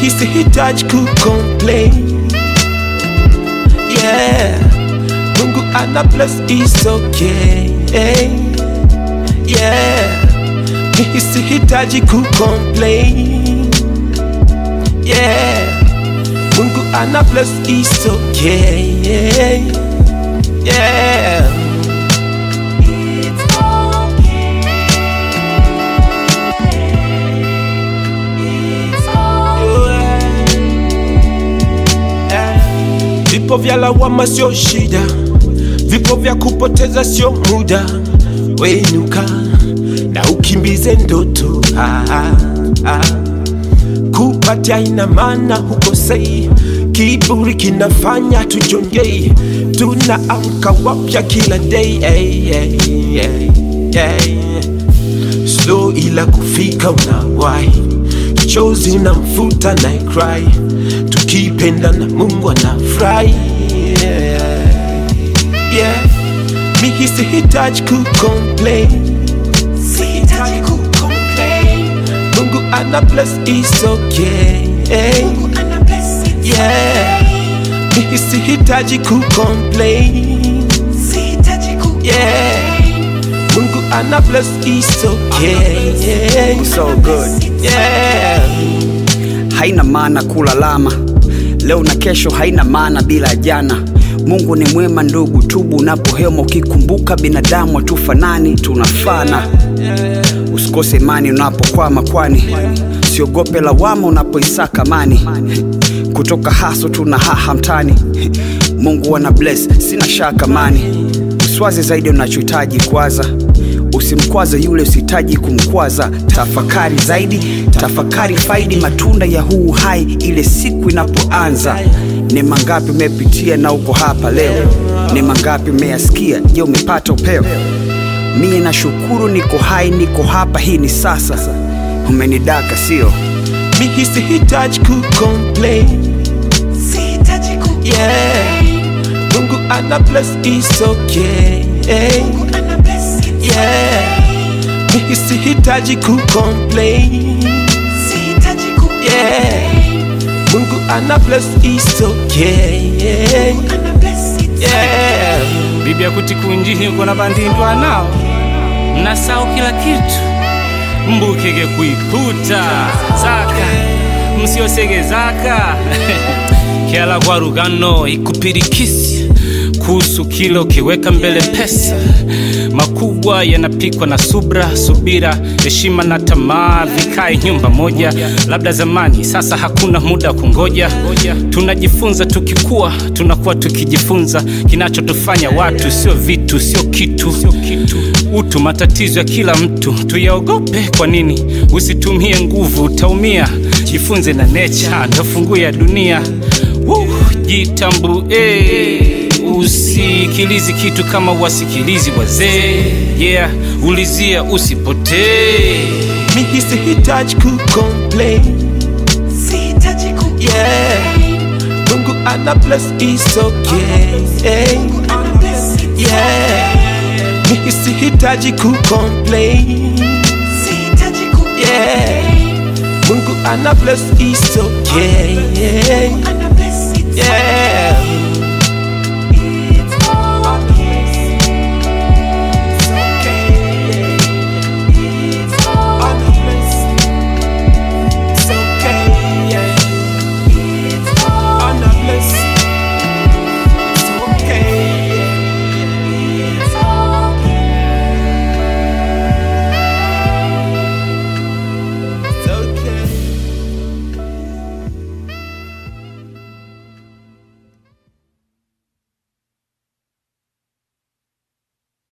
Mimi sihitaji kucomplain. Yeah, Mungu ana bless is okay. Yeah, mimi sihitaji kucomplain. Yeah, Mungu ana bless is okay. Yeah. It's okay. It's Vipo vya lawama sio shida, vipo vya kupoteza sio muda. Wenuka na ukimbize ndoto ah, ah, ah. Kupatia ina maana hukosei, kiburi kinafanya tujongei, tunaamka wapya kila day hey, hey, hey, hey. Slow ila kufika unawahi, chozi na mfuta na cry, tukipenda na Mungu anafurahi yeah. yeah. Mimi sihitaji kucomplain, Sihitaji kucomplain. Mungu ana bless is okay Mungu ana bless it's yeah. Mimi sihitaji kucomplain Sihitaji kucomplain. yeah. Mungu ana bless is okay So good. yeah. haina maana kulalama leo na kesho haina maana bila jana mungu ni mwema ndugu tubu unapohema ukikumbuka binadamu hatufanani tunafana usikose imani unapokwama kwani siogope lawama unapoisaka mani kutoka haso tuna haha mtani mungu ana bless sina shaka mani uswazi zaidi unachohitaji kwaza usimkwaze yule usihitaji kumkwaza tafakari zaidi tafakari faidi matunda ya huu hai ile siku inapoanza ni mangapi umepitia na uko hapa leo ni mangapi umeyasikia je umepata upeo mie na shukuru niko hai niko hapa hii ni sasa umenidaka sio Mimi sihitaji kucomplain Sihitaji kucomplain. yeah. Mungu ana bless is okay Mungu ana bless it's yeah. Mimi sihitaji kucomplain Sihitaji kucomplain. yeah. Mungu ana bless is okay Ana bless it's yeah. bibi akuti kunjini uko na bandindwa nao mnasao kila kitu mbukege kuiputa zaka msiosege zaka kiala kwa rugano ikupirikisi kuhusu kilo kiweka mbele pesa makubwa yanapikwa na subra subira heshima na tamaa vikae nyumba moja labda zamani sasa hakuna muda wa kungoja tunajifunza tukikua tunakuwa tukijifunza kinachotufanya watu sio vitu sio kitu utu matatizo ya kila mtu tuyaogope kwa nini usitumie nguvu utaumia jifunze na necha ndo funguo ya dunia Woo, jitambue usikilizi kitu kama wasikilizi wazee yeah ulizia usipotee Mimi sihitaji kucomplain Sihitaji kucomplain. yeah. Mungu ana bless is okay Mungu ana bless it's yeah. Mimi sihitaji kucomplain Sihitaji kucomplain. yeah. Mungu ana bless is okay Ana